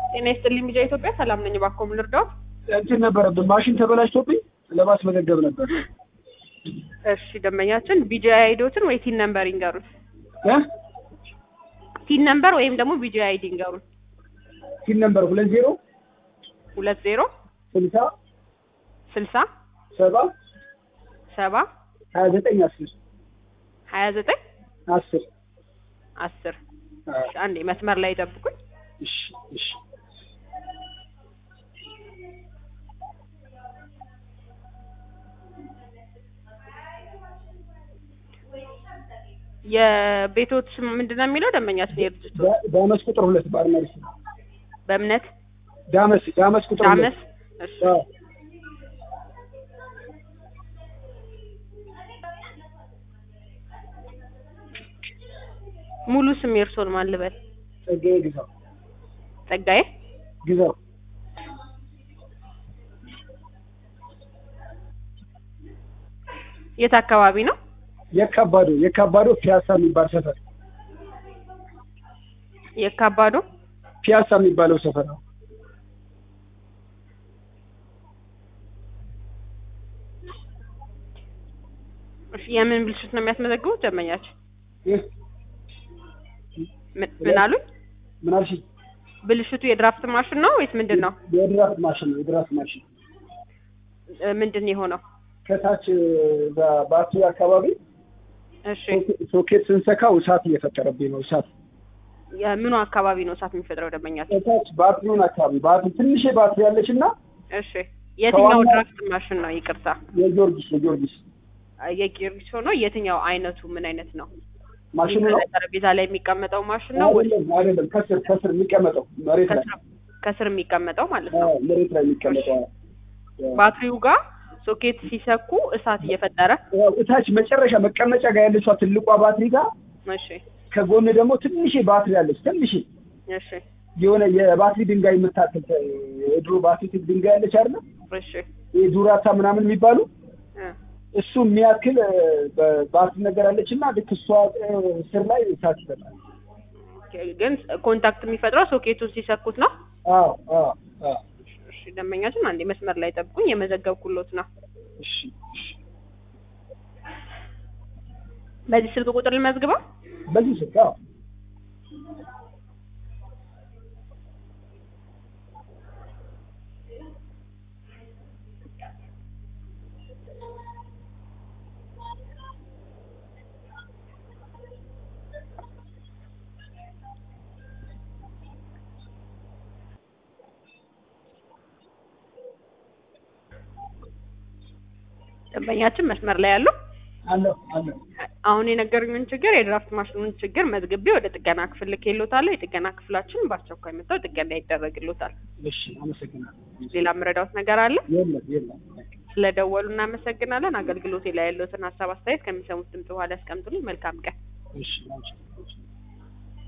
ጤና ይስጥልኝ ቢጃ ኢትዮጵያ ሰላም ነኝ። እባክዎ ምን ልርዳዎት? እንትን ነበረብን ማሽን ተበላሽቶብኝ ለማስመዘገብ ነበር። እሺ ደንበኛችን ቢጃ አይዶትን ወይ ቲን ነምበር ይንገሩን። እ ቲን ነምበር ወይም ደግሞ ቢጃ አይዲ ይንገሩን። ሲል ነበር ሁለት ዜሮ ሁለት ዜሮ ስልሳ ስልሳ ሰባ ሰባ ሀያ ዘጠኝ አስር ሀያ ዘጠኝ አስር አስር እሺ፣ አንዴ መስመር ላይ ጠብቁኝ። እሺ እሺ የቤቶት ስም ምንድን ነው የሚለው ደንበኛችን የድርጅቱ ዳ- ዳመስ ቁጥር ሁለት ባርና ሬስቶራንት በእምነት ዳመስ ዳመስ ቁጥር ዳመስ ሁለት እሺ አዎ። ሙሉ ስም የእርስዎን ማን ልበል? ጸጋዬ ግዛው ጸጋዬ ግዛው የት አካባቢ ነው? የካባዶ የካባዶ ፒያሳ የሚባል ሰፈር የካባዶ ፒያሳ የሚባለው ሰፈር ነው። እሺ የምን ብልሽት ነው የሚያስመዘግቡት ደንበኛችን? ይህ ምን ምን አሉኝ? ምን አልሽኝ? ብልሽቱ የድራፍት ማሽን ነው ወይስ ምንድን ነው? የድራፍት ማሽን ነው የድራፍት ማሽን እ ምንድን ነው የሆነው? ከታች በባቱ አካባቢ እሺ ሶኬ- ሶኬት ስንሰካው እሳት እየፈጠረብኝ ነው። እሳት የምኑ አካባቢ ነው እሳት የሚፈጥረው ደንበኛችን? ከታች ባትሪውን አካባቢ ባትሪ ትንሽ ባትሪ ያለች እና እሺ የትኛው ከዋናው- ድራፍት ማሽን ነው? ይቅርታ የጊዮርጊስ የጊዮርጊስ የጊዮርጊስ ሆኖ የትኛው አይነቱ ምን አይነት ነው? ማሽኑ ነው። ጠረጴዛ ላይ የሚቀመጠው ማሽን ነው ወይ አይደለም አይደለም፣ ከስር ከስር የሚቀመጠው መሬት ላይ ከስር- ከስር የሚቀመጠው ማለት ነው? አዎ፣ መሬት ላይ የሚቀመጠው ባትሪው ጋር ሶኬት ሲሰኩ እሳት እየፈጠረ ያው እታች መጨረሻ መቀመጫ ጋር ያለችዋ ትልቋ ባትሪ ጋር እሺ ከጎን ደግሞ ትንሽ ባትሪ አለች። ትንሽ እሺ የሆነ የባትሪ ድንጋይ የምታክል የድሮ ባትሪ ድንጋይ ያለች አይደለ? እሺ የዱራታ ምናምን የሚባሉ እ እሱ የሚያክል እ፣ በባትሪ ነገር አለች እና ልክ እሷ እ፣ ስር ላይ እሳት ይፈጣል። ኦኬ፣ ግን ኮንታክት የሚፈጥረው ሶኬቱን ሲሰኩት ነው። አዎ አዎ አዎ። እሺ ደንበኛችን አንዴ መስመር ላይ ጠብቁኝ፣ የመዘገብኩሎት ነው። እሺ እሺ። በዚህ ስልክ ቁጥር ልመዝግበው። በዚህ ስልክ አዎ ደንበኛችን መስመር ላይ ያለው አለሁ አለሁ። አሁን የነገሩኝን ችግር የድራፍት ማሽኑን ችግር መዝግቤ ወደ ጥገና ክፍል ልኬልዎታለሁ። የጥገና ክፍላችን በአስቸኳይ መጥተው ጥገና ይደረግልዎታል። እሺ አመሰግናለሁ። ሌላ የምረዳዎት ነገር አለ? የለም የለም። ስለደወሉ እናመሰግናለን። አገልግሎቴ ላይ ያለዎትን ሀሳብ አስተያየት ከሚሰሙት ድምጽ በኋላ ያስቀምጡልኝ። መልካም ቀን። እሺ አንቺ